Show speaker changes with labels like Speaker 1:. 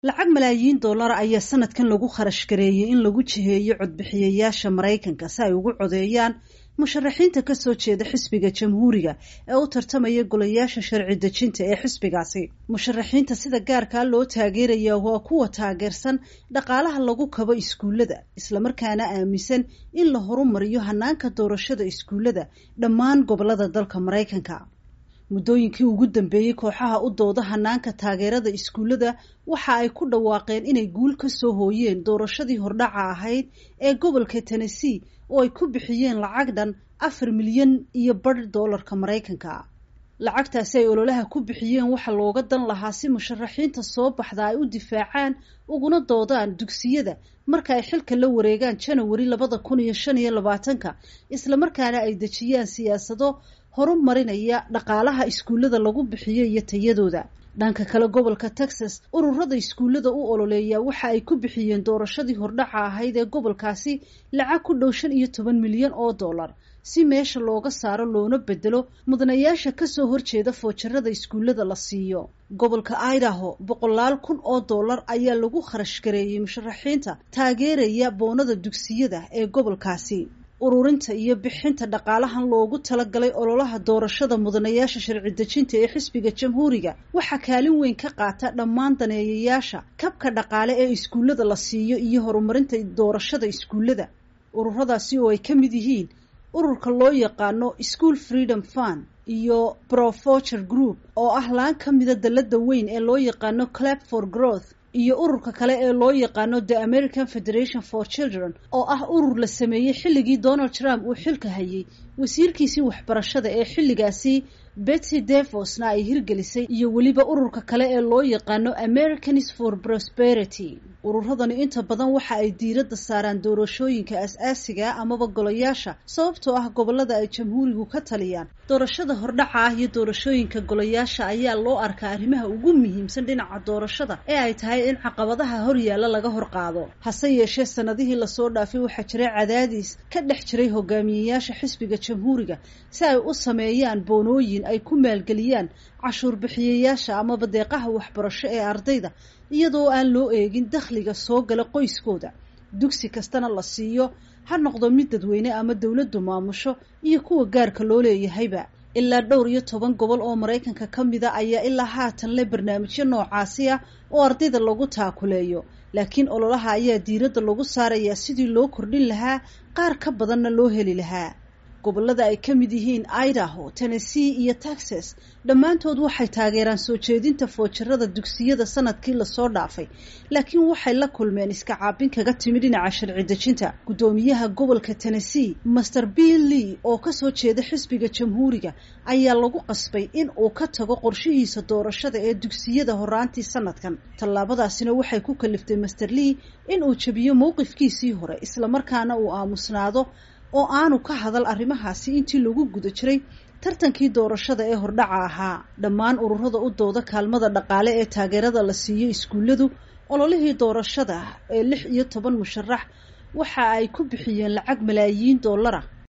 Speaker 1: lacag malaayiin dollar ayaa sanadkan lagu kharash gareeyey in lagu jiheeyo codbixiyayaasha maraykanka si ay ugu codeeyaan musharaxiinta kasoo jeeda xisbiga jamhuuriga ee u tartamaya golayaasha sharci dejinta ee xisbigaasi musharaxiinta sida gaarkaa loo taageeraya waa kuwa taageersan dhaqaalaha lagu kabo iskuullada islamarkaana aaminsan in la horumariyo hanaanka doorashada iskuullada dhammaan gobolada dalka maraykanka muddooyinkii ugu dambeeyey kooxaha u dooda hanaanka taageerada iskuullada waxa ay ku dhawaaqeen inay guul ka soo hooyeen doorashadii hordhaca ahayd ee gobolka tennessee oo ay ku bixiyeen lacag dhan afar milyan iyo badh doolarka maraykanka lacagtaasi ay ololaha ku bixiyeen waxa looga dan lahaa si musharaxiinta soo baxda ay u difaacaan uguna doodaan dugsiyada marka ay xilka la wareegaan janawari labada kun iyo shan iyo labaatanka islamarkaana ay dejiyaan siyaasado horumarinaya dhaqaalaha iskuullada lagu bixiyo iyo tayadooda dhanka kale gobolka texas ururada iskuullada u ololeeya waxa ay ku bixiyeen doorashadii hordhaca ahayd ee gobolkaasi lacag ku dhow shan iyo toban milyan oo dollar si meesha looga saaro loona bedelo mudanayaasha kasoo horjeeda foojarada iskuullada la siiyo gobolka idaho boqolaal kun oo dollar ayaa lagu kharash gareeyey musharaxiinta taageeraya boonada dugsiyada ee gobolkaasi ururinta iyo bixinta dhaqaalahan loogu talagalay ololaha doorashada mudanayaasha sharci dejinta ee xisbiga jamhuuriga waxaa kaalin weyn ka qaata dhammaan daneeyayaasha kabka dhaqaale ee iskuullada la siiyo iyo horumarinta doorashada iskuullada ururadaasi oo ay ka mid yihiin ururka loo yaqaano school freedom fund iyo profocher group oo ah laan ka mida dalada weyn ee loo yaqaano clap for growth iyo ururka kale ee loo yaqaano the american federation for children oo ah urur la sameeyey xilligii donald trump uu xilka hayay wasiirkiisii waxbarashada ee xilligaasi betsy devosna ay hirgelisay iyo weliba ururka kale ee loo yaqaano americans for prosperity ururadani inta badan waxa ay diiradda saaraan doorashooyinka as-aasiga amaba golayaasha sababtoo ah gobolada ay jamhuurigu ka taliyaan doorashada hordhaca ah iyo doorashooyinka golayaasha ayaa loo arkaa arrimaha ugu muhiimsan dhinaca doorashada ee ay tahay in caqabadaha horyaalla laga hor qaado hase yeeshee sanadihii lasoo dhaafay waxaa jiray cadaadis ka dhex jiray hogaamiyeyaasha xisbiga jamhuuriga si ay u sameeyaan boonooyin ay ku maalgeliyaan cashuur bixiyayaasha amaba deeqaha waxbarasho ee ardayda iyadoo aan loo eegin dakhliga soo gala qoyskooda dugsi kastana la siiyo ha noqdo mid dadweyne ama dowladdu maamusho iyo kuwa gaarka loo leeyahayba ilaa dhowr iyo toban gobol oo maraykanka ka mida ayaa ilaa haatan le barnaamijyo noocaasi ah oo ardayda lagu taakuleeyo laakiin ololaha ayaa diiradda lagu saarayaa sidii loo kordhin lahaa qaar ka badanna loo heli lahaa gobolada ay ka mid yihiin idaho tennessee iyo texas dhammaantood waxay taageeraan soo jeedinta foojarada dugsiyada sanadkii lasoo dhaafay laakiin waxay la kulmeen iska caabin kaga timi dhinaca sharci dejinta guddoomiyaha gobolka tennessee master bill lee oo kasoo jeeda xisbiga jamhuuriga ayaa lagu qasbay in uu ka tago qorshihiisa doorashada ee dugsiyada horaantii sanadkan tallaabadaasina waxay ku kaliftay master lee in uu jebiyo mowqifkiisii hore islamarkaana uu aamusnaado oo aanu ka hadal arrimahaasi intii lagu guda jiray tartankii doorashada ee hordhaca ahaa dhammaan ururada u dooda kaalmada dhaqaale ee taageerada la siiyo iskuulladu ololihii doorashada ee lix iyo toban musharax waxa ay ku bixiyeen lacag malaayiin dollara